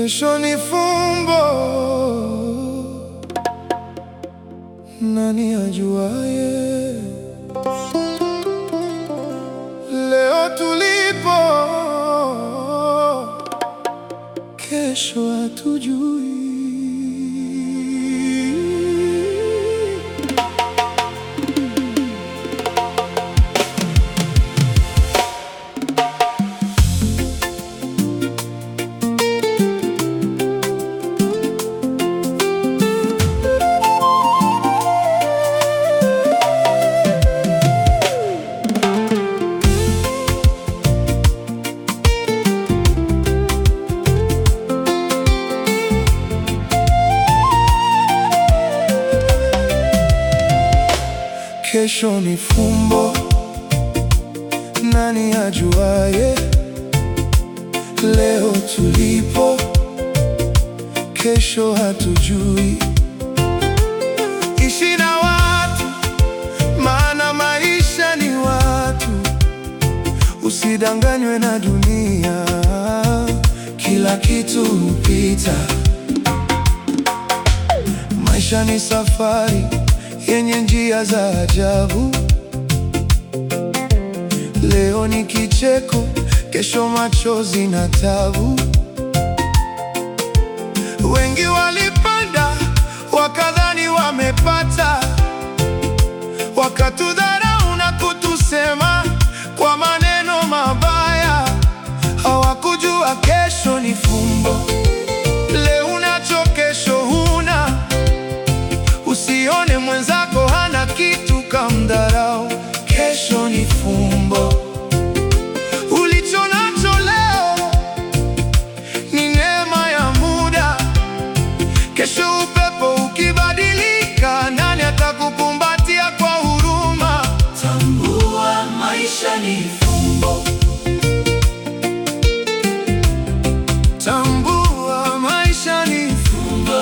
Kesho ni fumbo, nani ajuaye? Leo tulipo, kesho hatujui. Kesho ni fumbo, nani ajuaye? Leo tulipo, kesho hatujui. Ishi na watu, maana maisha ni watu. Usidanganywe na dunia, kila kitu hupita. Maisha ni safari yenye njia za ajabu. Leo ni kicheko, kesho machozi na tabu. Wengi walipanda wakadhani wamepata, wakatudharau na kutusema kwa maneno mabaya. Hawakujua kesho ni fumbo. Leo unacho, kesho huna. Usione mwenzako hana kitu kamdharau. Kesho ni fumbo. Ulicho nacho leo ni neema ya muda. Kesho upepo ukibadilika, nani atakukumbatia kwa huruma? Tambua maisha ni fumbo. Tambua maisha ni Fumbo.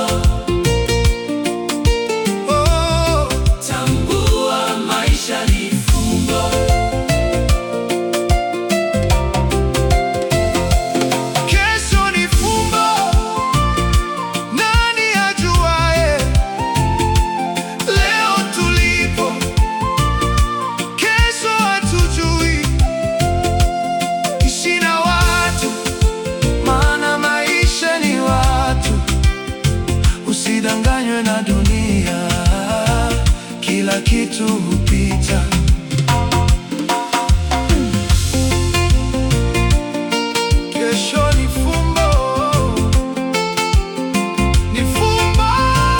oh. Tambua maisha ni fumbo. Kesho ni fumbo, nani ajuaye? Leo tulipo, kesho hatujui. Ishi na watu, maana maisha ni watu. Usidanganywe na dunia, kila kitu hupita. Kesho ni fumbo, ni fumbo.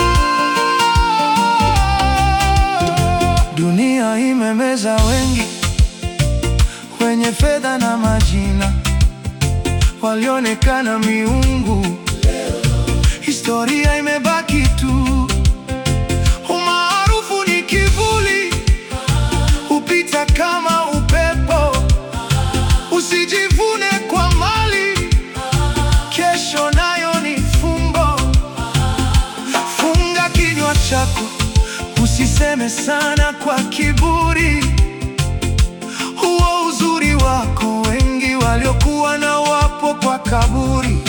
Dunia imemeza wengi wenye fedha na majina, walionekana miungu. Historia imebaki tu, umaarufu ni kivuli, hupita kama upepo. Usijivune kwa mali, kesho nayo ni fumbo. Funga kinywa chako, usiseme sana kwa kiburi. Huo uzuri wako, wengi waliokuwa na wapo kwa kaburi.